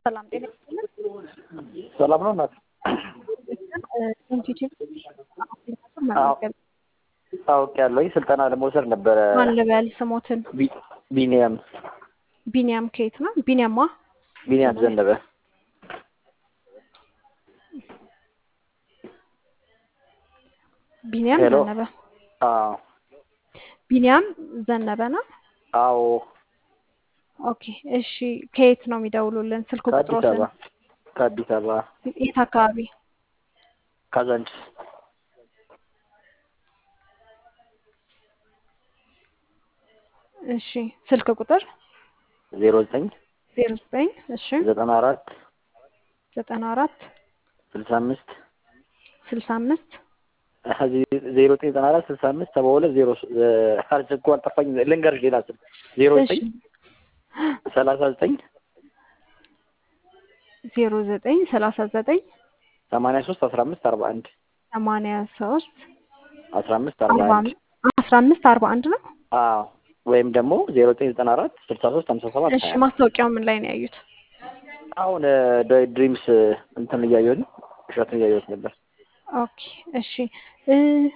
ሰላም ጤና ይስጥልን። ሰላም ነው እናት? ኢንቲቲቭ መመዝገብ አውቄያለሁኝ። ስልጠና ለመውሰድ ነበረ። ማን ልበል ስሞትን? ቢ- ቢኒያም ቢኒያም ከየት ነው? ቢኒያማ ቢኒያም ዘነበ። ቢኒያም ሄሎ። ዘነበ አዎ ቢኒያም ዘነበ ነው። አዎ፣ ኦኬ እሺ። ከየት ነው የሚደውሉልን? ስልክ ከአዲስ ቁጥሮትን? አበባ ከአዲስ አበባ የት አካባቢ? ካዛንችስ። እሺ ስልክ ቁጥር ዜሮ ዘጠኝ ዜሮ ዘጠኝ እሺ ዘጠና አራት ዘጠና አራት ስልሳ አምስት ስልሳ አምስት ዜሮ ዘጠኝ ዘጠና አራት ስልሳ አምስት ሰባ ሁለት ዜሮ አርጅ እኮ አልጠፋኝ። ልንገርሽ ሌላ ስልክ ዜሮ እሺ ዘጠኝ ሰላሳ ዘጠኝ ዜሮ ዘጠኝ ሰላሳ ዘጠኝ ሰማንያ ሶስት አስራ አምስት አርባ አንድ ሰማንያ ሶስት አስራ አምስት አርባ አርባ አንድ አስራ አምስት አርባ አንድ ነው። አዎ ወይም ደግሞ ዜሮ ዘጠኝ ዘጠና አራት ስልሳ ሶስት ሀምሳ ሰባት እሺ ሀያ ማስታወቂያው ምን ላይ ነው ያዩት? አሁን ድሪምስ እንትን እያየሁት ነው እሸቱን እያየሁት ነበር። ኦኬ እሺ እ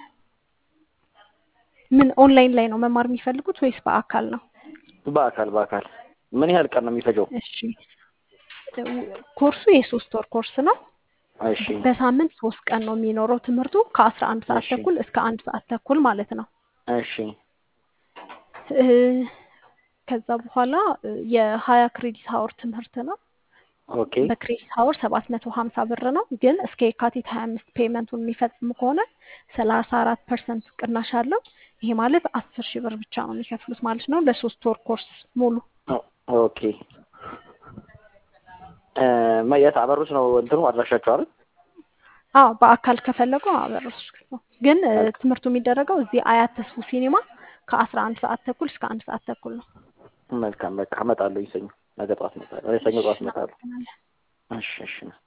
ምን ኦንላይን ላይ ነው መማር የሚፈልጉት ወይስ በአካል ነው? በአካል በአካል ምን ያህል ቀን ነው የሚፈጀው? እሺ እ ኮርሱ የሶስት ወር ኮርስ ነው። እሺ በሳምንት ሶስት ቀን ነው የሚኖረው ትምህርቱ ከአስራ አንድ ሰዓት እሺ ተኩል እስከ አንድ ሰዓት ተኩል ማለት ነው። እሺ እ ከዛ በኋላ እ የሀያ ክሬዲት ሀወር ትምህርት ነው። ኦኬ በክሬዲት ሀወር ሰባት መቶ ሀምሳ ብር ነው። ግን እስከ የካቲት ሀያ አምስት ፔመንቱን የሚፈጽሙ ከሆነ ሰላሳ አራት ፐርሰንት ቅናሽ አለው። ይሄ ማለት አስር ሺህ ብር ብቻ ነው የሚከፍሉት ማለት ነው ለሶስት ወር ኮርስ ሙሉ። ኦ- ኦኬ እ የት አበሩት ነው እንትኑ አድራሻቸው አይደል? አዎ በአካል ከፈለጉ አበረሱ ነው። ግን እ ትምህርቱ የሚደረገው እዚህ አያት ተስፉ ሲኒማ ከአስራ አንድ ሰዓት ተኩል እስከ አንድ ሰዓት ተኩል ነው። መልካም በቃ እመጣለሁ። ሰኞ ነገ ጠዋት እመጣለሁ። ሰኞ ጠዋት እመጣለሁ። እናመሰግናለን። እሺ እሺ